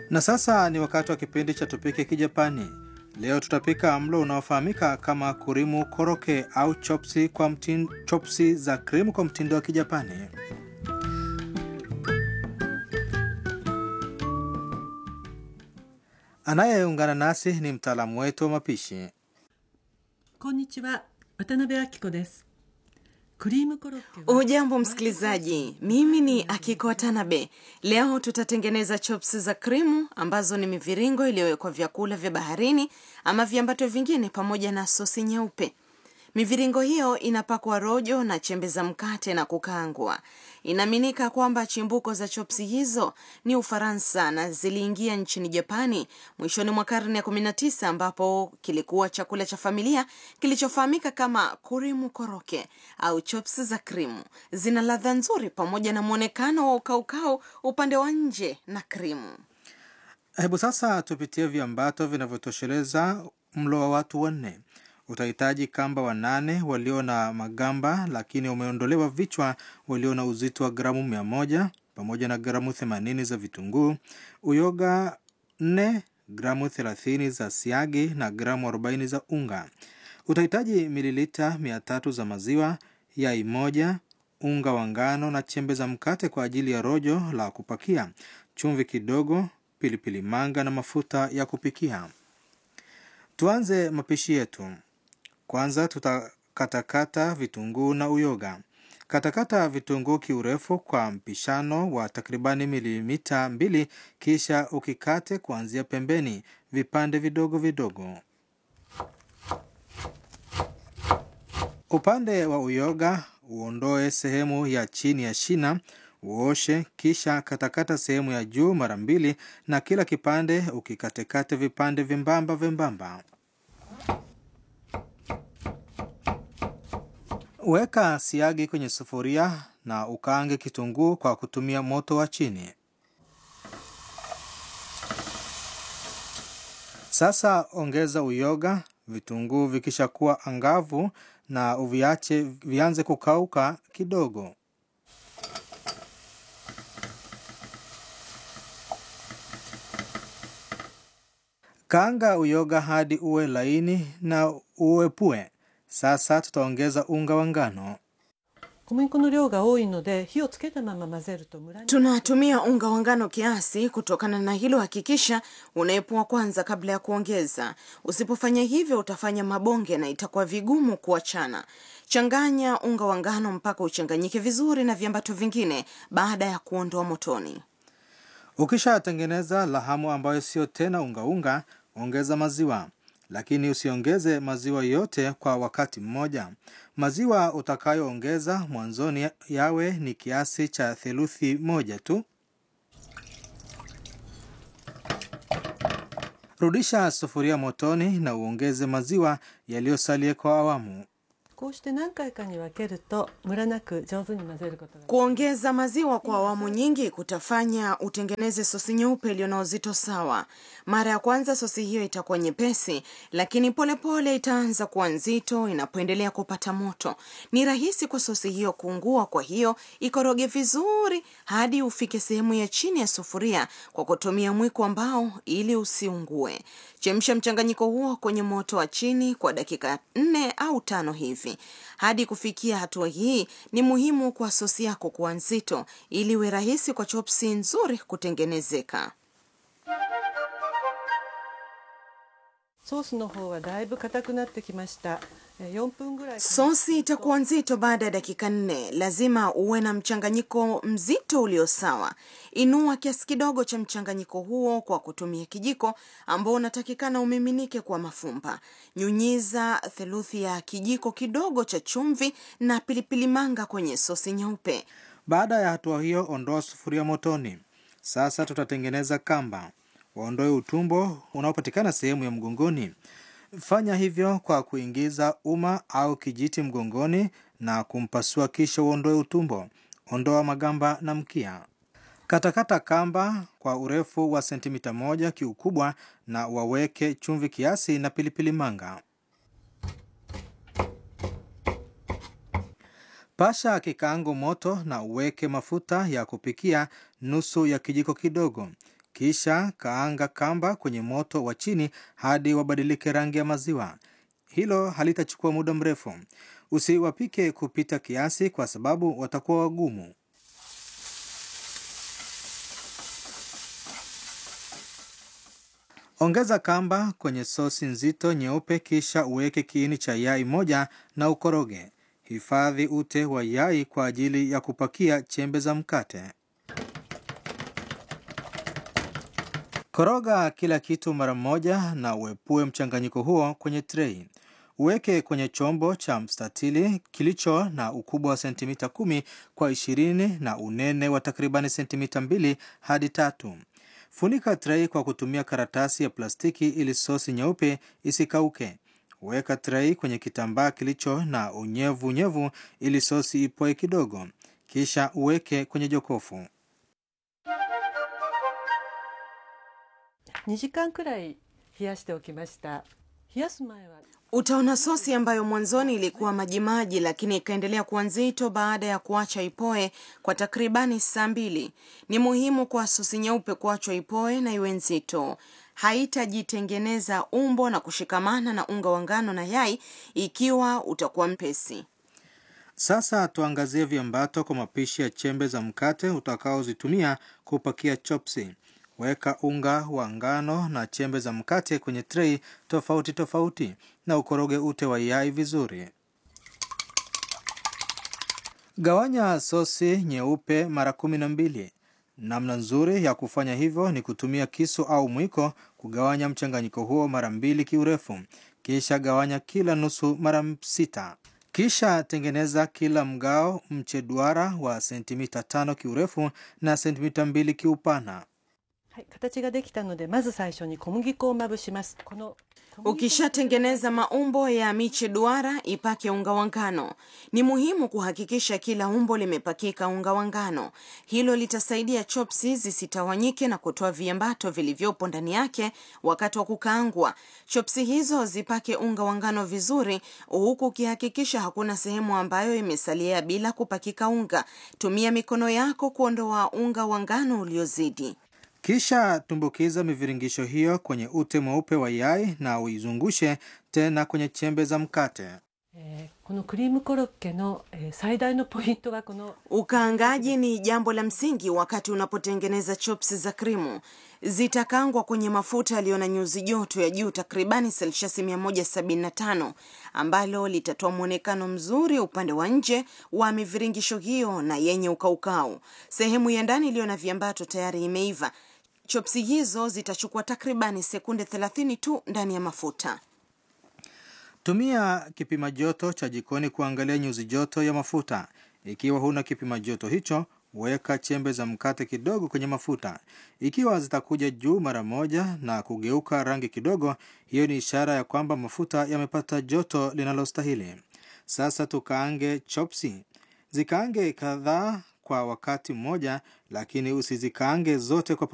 Na sasa ni wakati wa kipindi cha Tupike Kijapani. Leo tutapika mlo unaofahamika kama kurimu koroke au chopsi, kwa mtin, chopsi za krimu kwa mtindo wa Kijapani. Anayeungana nasi ni mtaalamu wetu wa mapishi. こんにちは渡辺明子ですクリームコロッケは Ujambo msikilizaji, mimi ni Akiko Watanabe. Leo tutatengeneza chops za krimu ambazo ni miviringo iliyowekwa vyakula vya baharini ama viambato vingine pamoja na sosi nyeupe. Miviringo hiyo inapakwa rojo na chembe za mkate na kukaangwa. Inaaminika kwamba chimbuko za chopsi hizo ni Ufaransa na ziliingia nchini Japani mwishoni mwa karne ya 19 ambapo kilikuwa chakula cha familia kilichofahamika kama kurimu koroke au chops za krimu. Zina ladha nzuri pamoja na mwonekano wa ukaukau upande wa nje na krimu. Hebu sasa tupitie viambato vinavyotosheleza mlo wa watu wanne. Utahitaji kamba wanane walio na magamba lakini umeondolewa vichwa, walio na uzito wa gramu mia moja pamoja na gramu themanini za vitunguu, uyoga nne, gramu thelathini za siagi na gramu arobaini za unga. Utahitaji mililita mia tatu za maziwa, yai moja, unga wa ngano na chembe za mkate kwa ajili ya rojo la kupakia, chumvi kidogo, pilipili manga na mafuta ya kupikia. Tuanze mapishi yetu. Kwanza tutakatakata vitunguu na uyoga. Katakata vitunguu kiurefu kwa mpishano wa takribani milimita mbili, kisha ukikate kuanzia pembeni vipande vidogo vidogo. Upande wa uyoga uondoe sehemu ya chini ya shina, uoshe, kisha katakata sehemu ya juu mara mbili, na kila kipande ukikatekate vipande vyembamba vyembamba. Weka siagi kwenye sufuria na ukaange kitunguu kwa kutumia moto wa chini. Sasa ongeza uyoga, vitunguu vikishakuwa angavu na uviache vianze kukauka kidogo. Kaanga uyoga hadi uwe laini na uepue. Sasa tutaongeza unga wa ngano. 小麦粉の量が多いので火をつけたまま混ぜるとムラに Tunatumia unga wa ngano kiasi. Kutokana na hilo, hakikisha unaepua kwanza kabla ya kuongeza. Usipofanya hivyo, utafanya mabonge na itakuwa vigumu kuachana. Changanya unga wa ngano mpaka uchanganyike vizuri na viambato vingine baada ya kuondoa motoni. Ukishatengeneza lahamu ambayo sio tena ungaunga, ongeza maziwa, lakini usiongeze maziwa yote kwa wakati mmoja. Maziwa utakayoongeza mwanzoni yawe ni kiasi cha theluthi moja tu. Rudisha sufuria motoni na uongeze maziwa yaliyosalia kwa awamu. こうして何回かに分けるとムラなく上手に混ぜることが Kuongeza maziwa kwa awamu nyingi kutafanya utengeneze sosi nyeupe iliyo na uzito sawa. Mara ya kwanza sosi hiyo itakuwa nyepesi, lakini polepole pole itaanza kuwa nzito inapoendelea kupata moto. Ni rahisi kwa sosi hiyo kuungua, kwa hiyo ikoroge vizuri hadi ufike sehemu ya chini ya sufuria kwa kutumia mwiko ambao ili usiungue. Chemsha mchanganyiko huo kwenye moto wa chini kwa dakika nne au tano hivi. Hadi kufikia hatua hii, ni muhimu kwa sosi yako kuwa nzito ili iwe rahisi kwa chopsi nzuri kutengenezeka. ソースの方はだいぶ硬くなってきましたえー4分ぐらい Sosi itakuwa nzito baada ya dakika nne. Lazima uwe na mchanganyiko mzito ulio sawa. Inua kiasi kidogo cha mchanganyiko huo kwa kutumia kijiko ambao unatakikana umiminike kwa mafumba. Nyunyiza theluthi ya kijiko kidogo cha chumvi na pilipili manga kwenye sosi nyeupe. Baada ya hatua hiyo, ondoa sufuria motoni. Sasa tutatengeneza kamba. Waondoe utumbo unaopatikana sehemu ya mgongoni. Fanya hivyo kwa kuingiza uma au kijiti mgongoni na kumpasua, kisha uondoe utumbo. Ondoa magamba na mkia. Katakata kamba kwa urefu wa sentimita moja kiukubwa na waweke chumvi kiasi na pilipili manga. Pasha kikaango moto na uweke mafuta ya kupikia nusu ya kijiko kidogo. Kisha kaanga kamba kwenye moto wa chini hadi wabadilike rangi ya maziwa. Hilo halitachukua muda mrefu. Usiwapike kupita kiasi, kwa sababu watakuwa wagumu. Ongeza kamba kwenye sosi nzito nyeupe, kisha uweke kiini cha yai moja na ukoroge. Hifadhi ute wa yai kwa ajili ya kupakia chembe za mkate. Koroga kila kitu mara moja na uepue mchanganyiko huo kwenye trei. Uweke kwenye chombo cha mstatili kilicho na ukubwa wa sentimita kumi kwa ishirini na unene wa takribani sentimita mbili hadi tatu. Funika trei kwa kutumia karatasi ya plastiki ili sosi nyeupe isikauke. Weka trei kwenye kitambaa kilicho na unyevu unyevu ili sosi ipoe kidogo, kisha uweke kwenye jokofu. 2時間くらい冷やしておきました冷やす前は Utaona sosi ambayo mwanzoni ilikuwa majimaji, lakini ikaendelea kuwa nzito baada ya kuacha ipoe kwa takribani saa mbili. Ni muhimu kwa sosi nyeupe kuachwa ipoe na iwe nzito. Haitajitengeneza umbo na kushikamana na unga wa ngano na yai ikiwa utakuwa mpesi. Sasa tuangazie viambato kwa mapishi ya chembe za mkate utakaozitumia kupakia chopsi. Weka unga wa ngano na chembe za mkate kwenye trei tofauti tofauti na ukoroge ute wa yai vizuri. Gawanya sosi nyeupe mara kumi na mbili. Namna nzuri ya kufanya hivyo ni kutumia kisu au mwiko kugawanya mchanganyiko huo mara mbili kiurefu, kisha gawanya kila nusu mara sita. Kisha tengeneza kila mgao mche duara wa sentimita tano kiurefu na sentimita mbili kiupana. はい、形ができたのでまず最初に小麦粉をまぶしますこの小麦粉 Ukishatengeneza maumbo ya miche duara, ipake unga wa ngano. Ni muhimu kuhakikisha kila umbo limepakika unga wa ngano. Hilo litasaidia chopsi zisitawanyike na kutoa viambato vilivyopo ndani yake wakati wa kukaangwa. Chopsi hizo zipake unga wa ngano vizuri, huku ukihakikisha hakuna sehemu ambayo imesalia bila kupakika unga. Tumia mikono yako kuondoa unga wa ngano uliozidi. Kisha tumbukiza miviringisho hiyo kwenye ute mweupe wa yai na uizungushe tena kwenye chembe za mkate. えーこのクリームコロッケの、えー最大のポイントがこの Ukaangaji ni jambo la msingi wakati unapotengeneza chops za krimu. Zitakangwa kwenye mafuta yaliyo na nyuzi joto ya juu takribani selshasi 175 ambalo litatoa mwonekano mzuri upande wa nje wa miviringisho hiyo na yenye ukaukau. Sehemu ya ndani iliyo na viambato tayari imeiva. Chopsi hizo zitachukua takribani sekunde 30 tu ndani ya mafuta. Tumia kipima joto cha jikoni kuangalia nyuzi joto ya mafuta. Ikiwa huna kipima joto hicho, weka chembe za mkate kidogo kwenye mafuta. Ikiwa zitakuja juu mara moja na kugeuka rangi kidogo, hiyo ni ishara ya kwamba mafuta yamepata joto linalostahili. Sasa tukaange chopsi. Zikaange kadhaa kwa wakati mmoja, lakini usizikaange zote kwa